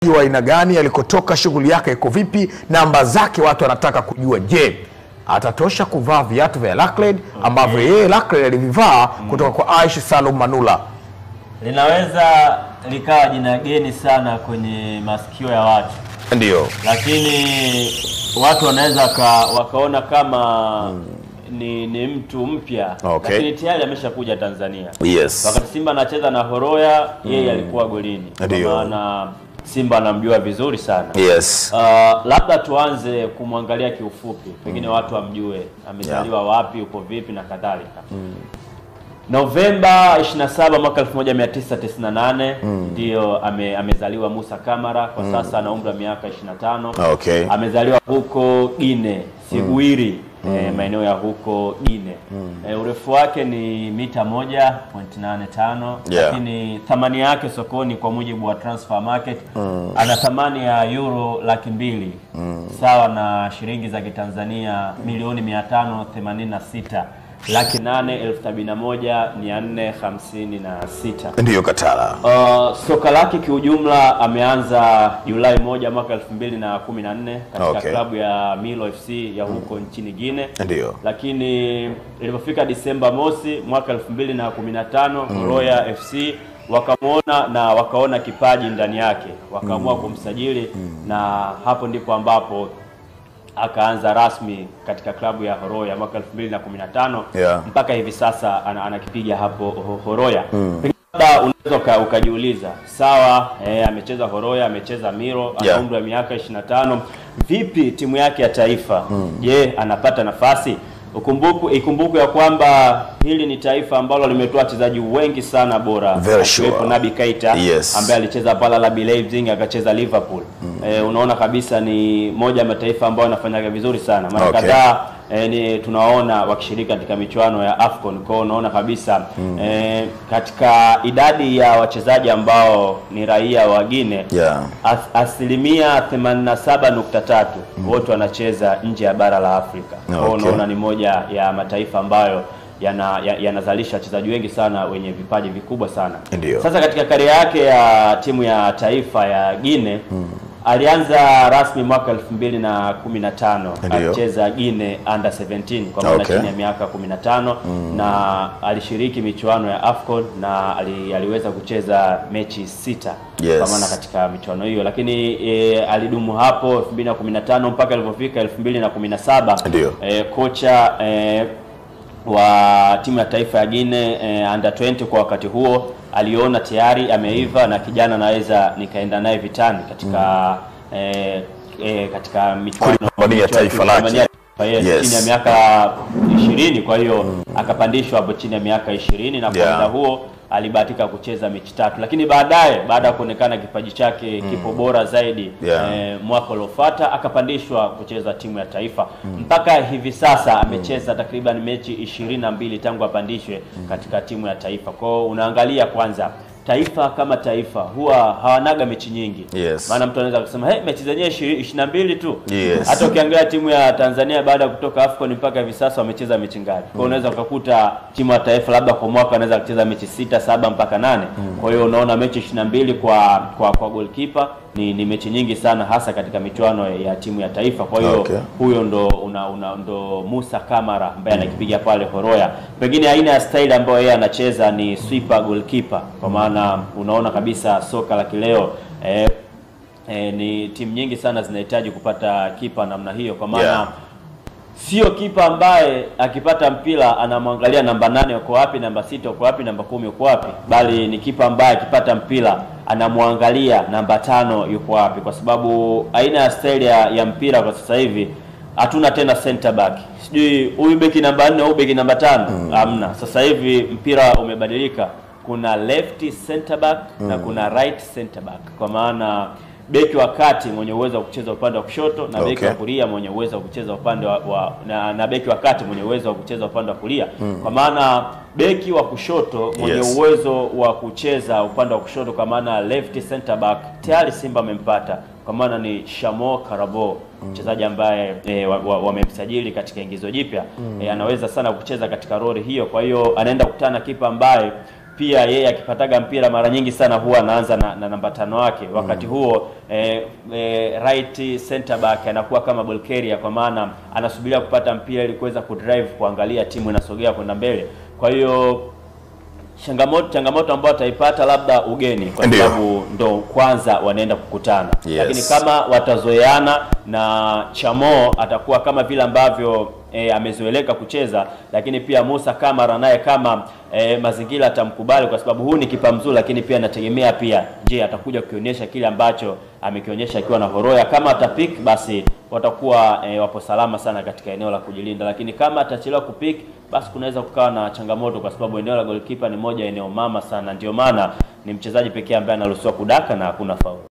wa aina gani, alikotoka, shughuli yake iko vipi, namba zake watu wanataka kujua. Je, atatosha kuvaa viatu vya Lacled ambavyo yeye Lacled alivivaa kutoka kwa Aish Salum Manula? linaweza likawa jina geni sana kwenye masikio ya watu, Ndio. lakini watu wanaweza waka, wakaona kama ni, ni mtu mpya Okay. lakini tayari ameshakuja Tanzania. Yes. Wakati Simba anacheza na Horoya, yeye alikuwa golini, kwa Ndio. maana Simba anamjua vizuri sana. Yes. Uh, labda tuanze kumwangalia kiufupi, pengine watu wamjue amezaliwa wapi, uko vipi na kadhalika. Novemba 27 mwaka 1998 ndio ame, amezaliwa Musa Kamara. Kwa sasa ana umri wa miaka 25. Okay. Amezaliwa huko Gine Siguiri, eh, maeneo ya huko Gine. Eh, urefu wake ni mita 1.85 Yeah. lakini thamani yake sokoni kwa mujibu wa transfer market ana thamani ya euro laki mbili sawa na shilingi za Kitanzania milioni 586 laki nane elfu sabini na moja mia nne hamsini na sita. Ndiyo Katala. Uh, soka lake kiujumla ameanza Julai moja mwaka elfu mbili na kumi na nne katika Okay. klabu ya Milo FC ya huko nchini Guinea Ndiyo. lakini ilipofika Disemba mosi mwaka elfu mbili na kumi na tano Royal FC wakamwona na wakaona kipaji ndani yake wakaamua kumsajili na hapo ndipo ambapo akaanza rasmi katika klabu ya Horoya mwaka 2015 Yeah. mpaka hivi sasa ana- anakipiga hapo Ho- Horoya. Pengine labda unaweza uka- ukajiuliza, sawa, eh, amecheza Horoya, amecheza Miro, ana Yeah. umri wa miaka 25. Vipi timu yake ya taifa? Je, anapata nafasi? Ukumbuku, ikumbukwe ya kwamba hili ni taifa ambalo limetoa wachezaji wengi sana bora Very akiwepo sure. Nabi Keita Yes. ambaye alicheza pala RB Leipzig akacheza Liverpool. Eh, unaona kabisa ni moja ya mataifa ambayo yanafanyaga vizuri sana. Mara Okay. kadhaa eh, ni tunaona wakishiriki katika michuano ya AFCON. Kwa hiyo unaona kabisa eh, katika idadi ya wachezaji ambao ni raia wa Guinea Yeah. as, asilimia 87.3 wote wanacheza nje ya bara la Afrika. Kwa hiyo Okay. unaona ni moja ya mataifa ambayo yana- ya- yanazalisha wachezaji wengi sana wenye vipaji vikubwa sana. Ndiyo. Sasa katika karia yake ya timu ya taifa ya Guinea alianza rasmi mwaka 2015 Ndiyo. alicheza Guinea under 17 kwa maana Okay. chini ya miaka 15 na alishiriki michuano ya AFCON na ali, aliweza kucheza mechi sita Yes. kwa maana katika michuano hiyo, lakini e, alidumu hapo 2015 mpaka ilipofika 2017 Ndiyo. e, kocha e, wa timu ya taifa ya Guinea eh, under 20 kwa wakati huo aliona tayari ameiva na kijana anaweza nikaenda naye vitani katika eh, eh, katika michuano Kulipambania taifa lake. kulipambania taifa, yes, Yes. chini ya miaka 20 kwa hiyo akapandishwa hapo chini ya miaka 20 na kwa Yeah. muda huo alibahatika kucheza mechi tatu, lakini baadaye baada ya kuonekana kipaji chake kipo bora zaidi Yeah. eh, mwaka uliofuata akapandishwa kucheza timu ya taifa mpaka hivi sasa amecheza takriban mechi ishirini na mbili tangu apandishwe katika timu ya taifa. Kwao unaangalia kwanza taifa kama taifa huwa hawanaga mechi nyingi Yes. maana mtu anaweza kusema hey, mechi zenyewe ishirini na mbili tu Yes. hata ukiangalia timu ya Tanzania baada ya kutoka AFCON mpaka hivi sasa wamecheza mechi ngapi? Kwa hiyo unaweza ukakuta timu ya taifa labda kwa mwaka anaweza kucheza mechi sita, saba mpaka nane. Kwa hiyo unaona mechi 22 kwa kwa kwa goalkeeper ni, ni mechi nyingi sana hasa katika michuano ya timu ya taifa. Kwa hiyo Okay. huyo ndo una, una, ndo Musa Kamara ambaye anakipiga pale Horoya. Pengine aina ya style ambayo yeye anacheza ni sweeper goalkeeper, kwa maana unaona kabisa soka la kileo eh, eh, ni timu nyingi sana zinahitaji kupata kipa namna hiyo, kwa maana Yeah. sio kipa ambaye akipata mpira anamwangalia namba nane uko wapi, namba sita uko wapi, namba kumi uko wapi, bali ni kipa ambaye akipata mpira anamwangalia namba tano yuko wapi, kwa sababu aina ya style ya, ya mpira kwa sasa hivi hatuna tena center back, sijui huyu beki namba nne au beki namba tano hamna. Sasa hivi mpira umebadilika, kuna left center back na kuna right center back, kwa maana beki wa kati mwenye uwezo wa kucheza upande wa kushoto na beki Okay. wa kulia mwenye uwezo wa kucheza upande wa, wa na, na beki wa kati mwenye uwezo wa kucheza upande wa kulia kwa maana beki wa kushoto mwenye Yes. uwezo wa kucheza upande wa kushoto kwa maana left center back tayari Simba amempata kwa maana ni Shamo Karabo mchezaji ambaye e, wamemsajili wa, wa katika ingizo jipya e, anaweza sana kucheza katika roli hiyo. Kwa hiyo anaenda kukutana na kipa ambaye pia yeye akipataga mpira mara nyingi sana huwa anaanza na, na namba tano wake wakati huo eh, eh, right center back anakuwa kama ball carrier kwa maana anasubiria kupata mpira ili kuweza kudrive kuangalia timu inasogea kwenda mbele kwa hiyo changamoto changamoto ambayo ataipata labda ugeni kwa Ndiyo. sababu ndo kwanza wanaenda kukutana Yes. lakini kama watazoeana na Chamo atakuwa kama vile ambavyo e, amezoeleka kucheza, lakini pia Musa Kamara naye kama e, mazingira atamkubali kwa sababu huu ni kipa mzuri, lakini pia anategemea pia, je, atakuja kukionyesha kile ambacho amekionyesha akiwa na Horoya. Kama atapik basi watakuwa e, wapo salama sana katika eneo la kujilinda, lakini kama atachelewa kupik basi kunaweza kukawa na changamoto, kwa sababu eneo la goalkeeper ni moja eneo mama sana, ndio maana ni mchezaji pekee ambaye anaruhusiwa kudaka na hakuna faulu.